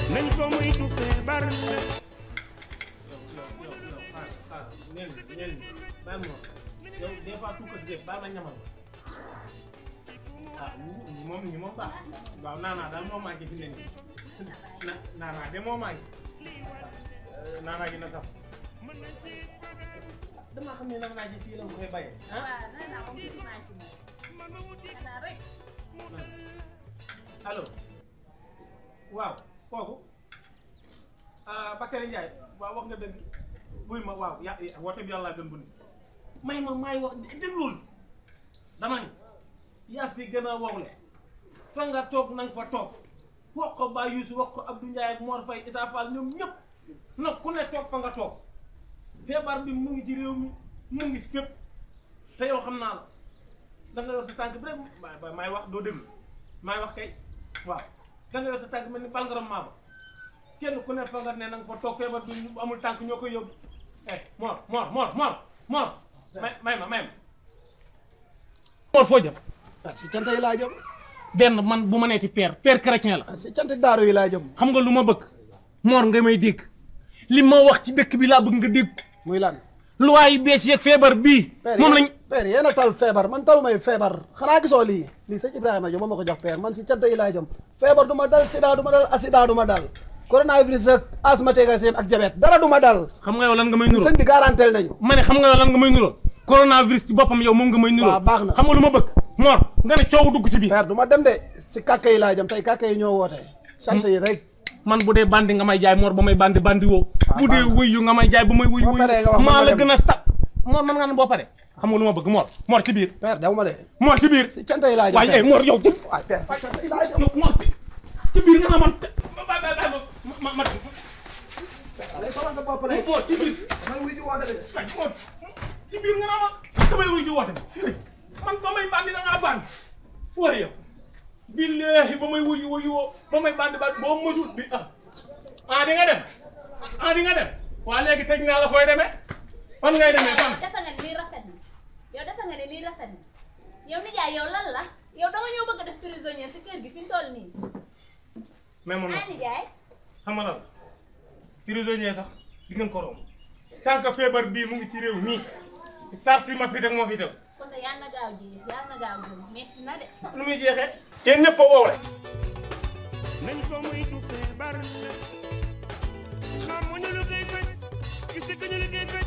nañ ko moytu feebar la yow yow yow yow xaar xaar neel ni neel ni bàyyi ma yow des fois tuukat bi bàyyi ma ñamal ah ñi moom ñi moom baax waaw naanaa daal moo manqué fi ne nii na naanaa de moo manqué naanaa gi na sax damaa xam ne naanaa ji fii la nga koy bayee ah waaw nee naa moom ci maa ci moom xanaa rek allo waaw kooku ah Bakary Ndiaye waaw wax nga dëgg buy ma waaw ya woote bi yàlla gën bu ni may ma maay wax déglul dama ni yaa fi gën a wowle fa nga toog na nga fa toog wax ko Ba Youssou wax ko Abdou Ndiaye ak Mor Faye Issa Fall ñoom ñëpp nag ku ne toog fa nga toog feebar bi mu ngi ci réew mi mu ngi fépp te yow xam naa la da nga yor sa tànk bi rek ma maay wax doo déglu maay wax kay waaw da nga yor sa tànk mel ni balgaram maaba kenn ku ne fa nga ne na nga fa toog feebar bi bu amul tànk ñoo koy yóbbu eh Mor Mor Mor Mor Mor may may ma may ma Mor foo jëm ah si cant yi laa jëm benn man bu ma neeti père père chrétien la ah si cant daaru yi laa jëm xam nga lu ma bëgg Mor nga may dégg li ma wax ci dëkk bi laa bëgg nga dégg muy lan loi yu bees yeeg feebar bii moom lañ père yéen a tal feebar man talu may feebar xanaa gisoo lii lii sëñ Ibrahima Diop moo ma ko jox père man si cant yi laa jëm feebar du ma dal sida du ma dal accident du ma dal coronavirus ak asthmatique ak diabète dara du ma dal xam nga yow lan nga may nuroo sëñ bi garantel nañu ma ne xam nga yow lan nga may nuroo coronavirus ci boppam yow moom nga may nuroo waaw baax na. xam nga lu ma bëgg Mor nga ne coow dugg ci biir père du ma dem de si kàkka yi laa jëm tey kàkka yi ñoo woote sant yi rek man bu dee bandi nga may jaay Mor ba may bandi bandi woo bu dee baax na. wuyu nga may jaay ba may wuyu Boo wuyu paree nga wax maa ma la dem. gën a sta Mor man nga ne boo pare xam nga lu ma bëgg Mor Mor ci biir père daw ma de Mor ci biir si cant yi laa jëm waaye eh père Mor yow ci waaye père si cant yi laa jëm Mor ci ci biir nga naa man ba ba ba ma ma ma allez soxla nga bopp rek Mor ci biir man wuy ji woote de ay Mor ci biir nga naa ma damay wuyu ji woote man ba may bandi da ngaa bandi waaye yow billahi ba may wuyu wuyu woo ba may bandi bandi boo moytuwul bi ah ah di nga dem ah di nga dem waa léegi tëj naa la fooy demee fan ngay demee fan yow defe nga ne lii rafet na yow defe nga ne lii rafet na yow nijaay yow lan la yow danga ñoo bëgg a def prisonnier si kër gi fi mu toll nii mais moom ah nijaay xam nga lan prisonnier sax di ngeen ko romb tant que feebar bii mu ngi ci réew mii sarti ma fi teg moo fi teg kon de yàlla na gaaw ji yàlla na gaaw ji metti na de nu muy jeexee yéen ñëpp a woowle nañ ko moytu feebar la xamuñu lu koy faj gis nga ñu lu koy faj